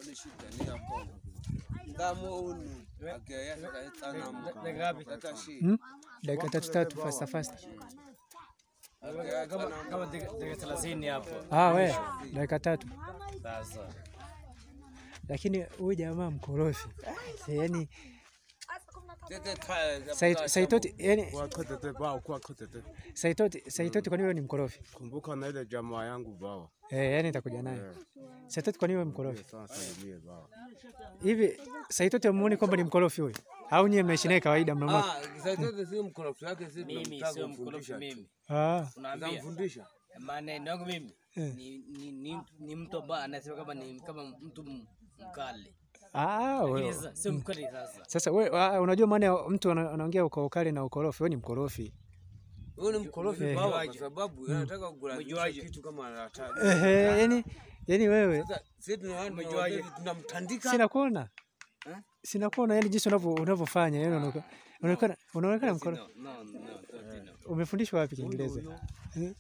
Hmm? Dakika tatu tatu fasta fasta. Kama kama dakika thelathini hapo. Ah, we dakika tatu. Sasa Lakini huyu jamaa mkorofi yani Sai- Saitoti yani Kwa kotete bao, kwa kotete. Saitoti Saitoti, kwa nini wewe ni mkorofi? Kumbuka na ile jamaa yangu bao. Eh, yani nitakuja naye. Saitoti, kwa nini wewe mkorofi? Sawa salimie bao. Hivi Saitoti amuoni kwamba ni mkorofi huyu? Au nyie mnaishi naye kawaida mnamwa? mimi sio mkorofi mimi. Ah, Unaambia Namfundisha. maneno yangu mimi Eh. ni, ni, ni, ni mtu ambaye anasema kama ni kama mtu m- mkali. ah, Lakini wewe. sasa sio mkali sasa. Sasa wewe ah, unajua maana ya mtu ana- anaongea uko ukali na ukorofi, wewe ni mkorofi. Huyu ni mkorofi Eh. baba kwa sababu anataka kukulazimisha Umejuaje? kitu kama anataka. Ehe, yani yani wewe Sasa sisi tunaona Umejuaje? tunamtandika. sina kuona. Eh? Sina kuona yani jinsi unavyo unavyofanya yani unaonekana unaonekana unaonekana mkorofi. No, no, no, toti no. Umefundishwa wapi Kiingereza? Eh?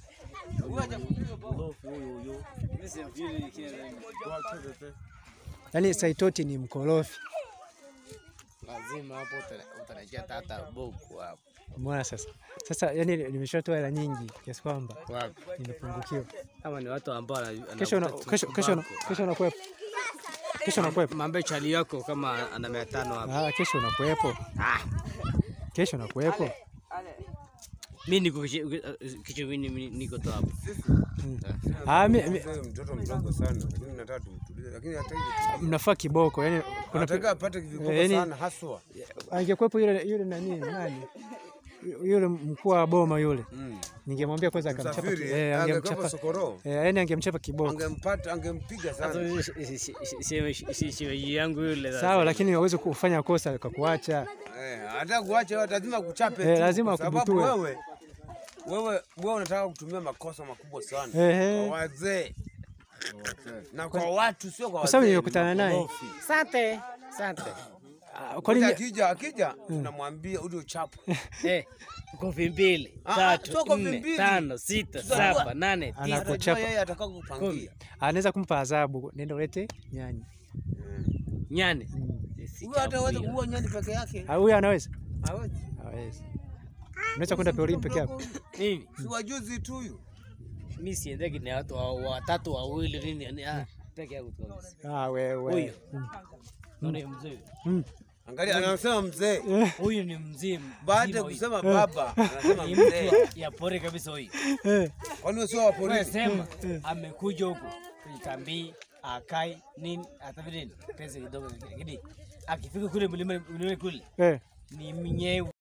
Mimi simjui kile Kwa kotete. Yaani Saitoti ni mkorofi. lazima hapo uta- utarajia tata boku hapo. Umeona sasa? Sasa yani nimeshatoa hela nyingi kiasi kwamba Wapi? nimepungukiwa. Kama ni watu ambao wana- Kesho una, wanavuta kesho kesho una- tumbaku. kesho unakuwepo. Kesho unakuwepo. Mambe chali yako kama ana mia tano hapo. Ah, kesho unakuwepo. Kesho unakuwepo. Mimi niko kicho- kicho mimi mimi niko tu hapo. Ah, mi, mi, Mzee mtoto mdogo sana lakini nataka tumtulize lakini hata hivyo mnafaa kiboko. Yani kuna nataka apate viboko yaani- sana haswa. angekuwepo yule yule nani nani? Yule mkuu wa boma yule. Mm. Ningemwambia kwanza akamchapa. ki- Msafiri Eh, angekuwa angemchapa. sokoro. Eh, yani angemchapa kiboko. Angempata angempiga sana. Shemeji yangu yule sasa. Sawa, lakini hawezi kufanya kosa akakuacha. Eh, hata kuacha wewe lazima kuchape Eh, tu, lazima kwa sababu akubutue. wewe wewe wewe unataka kutumia makosa makubwa sana Ehe. kwa wazee na kwa watu, sio kwa Kwa wazee. sababu nimekutana naye. Makorofi. Asante. Asante. Ah, Kwa Kwa nini akija akija tunamwambia uje uchape. Eh, kofi mbili, Ah, tatu, sio kofi nne, mbili. tano, sita, Tutajua. saba, nane, tisa. Anaku- Atajua Kuchapa. yeye atakao kupangia. anaweza kumpa adhabu, nenda ulete nyani. Nyani. Huyo hata hawezi kuua nyani peke yake. Ah, Huyo anaweza? Hawezi. Hawezi. Unaweza kwenda porini peke yako? Mimi Si wajuzi tu huyu. mimi siendeki na watu wa- watatu wawili nini yani ah peke yangu tu kabisa. Ah, wewe. Huyo. Mm. Naona ni mzee. Mm. Angalia anasema mzee. Huyu ni mzee. Baada ya mzima huyu. kusema baba anasema ni mtu mzee. wa- ya pori kabisa huyu. Eh, Kwani wewe sio wa Wewe polisi? sema amekuja huku kuikambii akai nini hata vile pesa kidogo lakini akifika kule mlima mlima kule eh. ni mnyewe